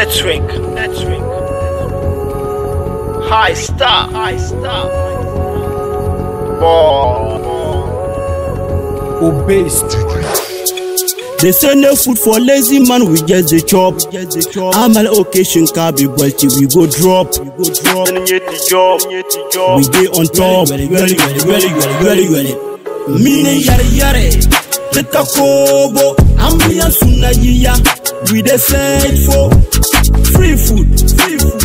Network. Network. High star. High star. Ball. Obey Street. They say no food for lazy man, we just the chop. I'm an occasion can be bulky, we go drop. We go drop. And you the job. You the job. We dey on top. Ready, ready, ready, ready, ready, ready, ready. Mine yare yare, teka kobo, ambiya suna yiya. We dey search for free food, free food,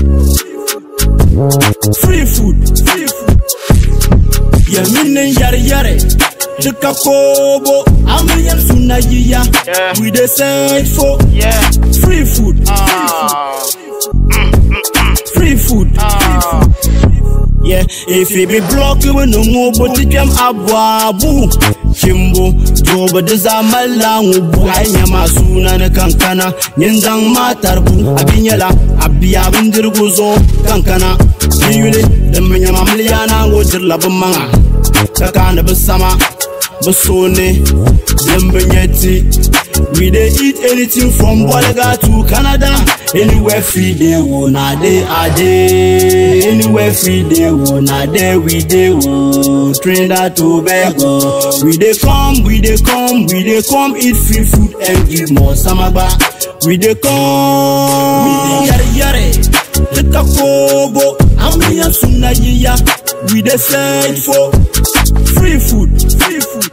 free food, free food. Yeah, mine yare yare, teka kobo, ambiya suna yiya. Yeah. We dey search for Yeah. free food, Ah. free food. Ah. Yeah, if it be block we no more but it jam abu Kimbo, joba da zamala ngubu Anya masuna na kankana Nyenzang matar bu Abinyala, abiya bindirguzo kankana Yule, dambanya mamliyana ngojir labamanga Kakana basama, basone Dambanyeti We dey eat anything from Bolaga to Canada Anywhere free dey wo na dey a dey Anywhere free dey wo na dey we dey wo Trinidad Tobago We dey come, we dey come, we dey come eat free food and give more samagba We dey come, we dey yare yare Teka kobo, ambiya suna yiya We dey search for free food, free food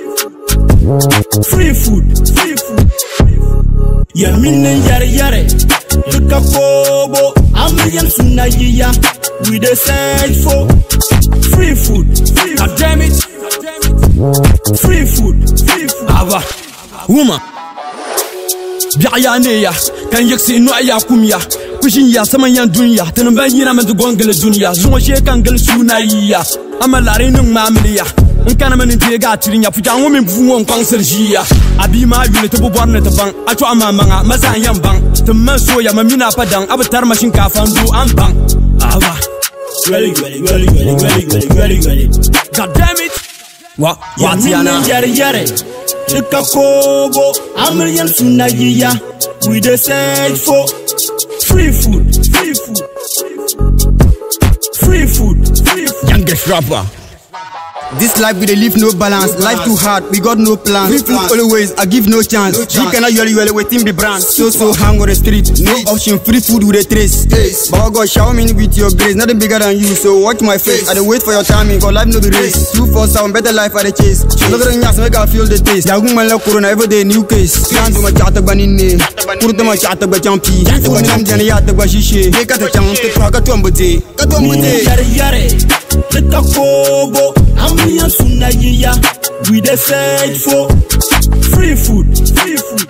free food, free food. Yeah, mine yare yare, tuka kobo, amiyam suna yiya. We dey search for free food, free God food, damn it. free food, free food. Ava. Woman. Biya ya ne ya. Kan yiksi no ya kumya. Kushin ya saman yan dunya. Tanin ban yina man gongale dunya. Zuwa she kan gal suna yiya. Ama lare nin mamliya. In kana man te ga tirinya fuja ngo min fu won kwang serjiya. Abi ma yule te bobor ne te bang. Ato ama manga maza yan bang. Tumman so ya mamina padang. Abatar mashin kafan du an bang. Ava. Ready, ready, ready, ready, ready, ready, ready, ready. God damn it. Wa Yeah, Watiana. mine yare yare, tuka kobo, amiyam suna yiya. We dey search for free food, free food, free food, free food. Youngest rapper. This life we dey live no balance. Life too hard, we got no plans. Free food always, I give no chance. We cannot yell yell waiting be brand. So so hang on the street, no option. Free food with a trace. Baba God shower me with your grace, nothing bigger than you. So watch my face. I dey wait for your timing, cause life no be race. Two for sound, better life I dey chase. Another thing yes, make I feel the taste. Yagung man like corona every day new case. Can't do my chat ba ninne. Kurta ma chat ba champi. Nam jana ya ta ba shishe. Ke ka ta chang te kwa ka tuambute. Ka Mine tuambute. yare yare, teka kobo, ambiya suna yiya. We dey search for free food, free food,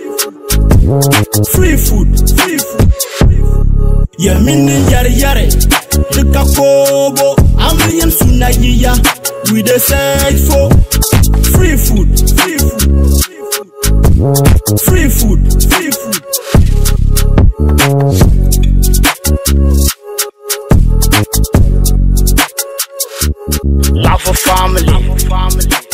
free food, free food. Yeah, mine yare yare, teka kobo, ambiya suna yiya. We dey search for free food, free food, free food, free food. Love for family.